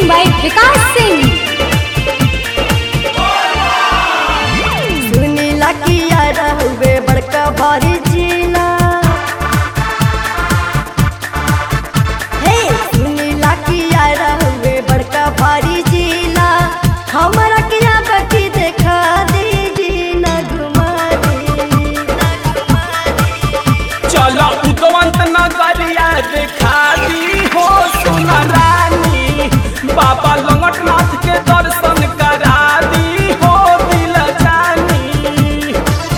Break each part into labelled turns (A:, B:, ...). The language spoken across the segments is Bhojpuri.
A: by Vikas Singh.
B: सुनीला किया रहुए बड़का भारी जिला हे सुनीला किया रहुए बड़का भारी जिला हमारा किया बकी देखा दीजी न घुमा दी
C: चलो उदवंत नगरिया देखा दी हो सोना रानी बाबा लंगटनाथ के दर्शन करा दी हो दिल जानी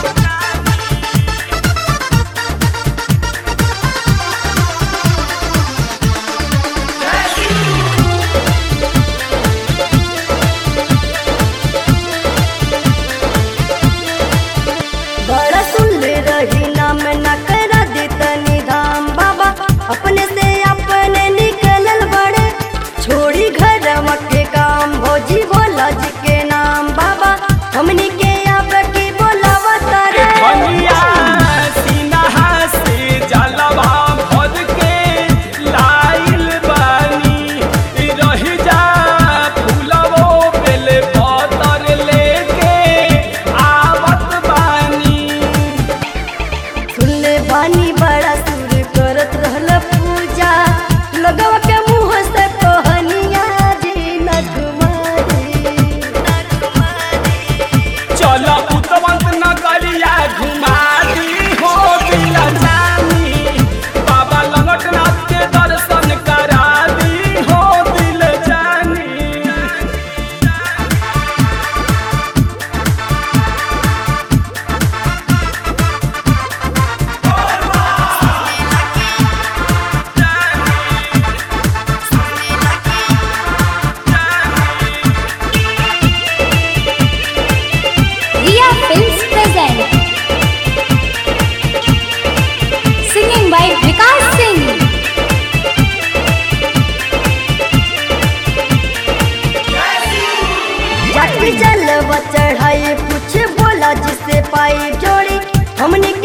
B: बड़ा सुन रही नाम न करा दी तनी धाम बाबा अपने से अपने निकलल बड़े छोड़ी घर के काम भोजी भोला जी के नाम बाबा हमनी के अब की बोलावा तारे
C: बनिया सीना से जलवा भर के लाइल बानी रह जा फूलवो बेल पतर लेके आवत बानी
B: सुनले बानी बड़ा सुर करत रहल पूजा लगवा के मुंह से कहनिया जी न घुमारी
C: चलो उतवंत नगरिया घुमा दी हो दिल जानी बाबा लंगटनाथ के दर्शन करा दी हो दिल जानी
A: Riya Films present. Singing by Vikas Singh.
B: जाति जलवा चढ़ाई कुछ बोला जिसे पाई जोड़ी हमने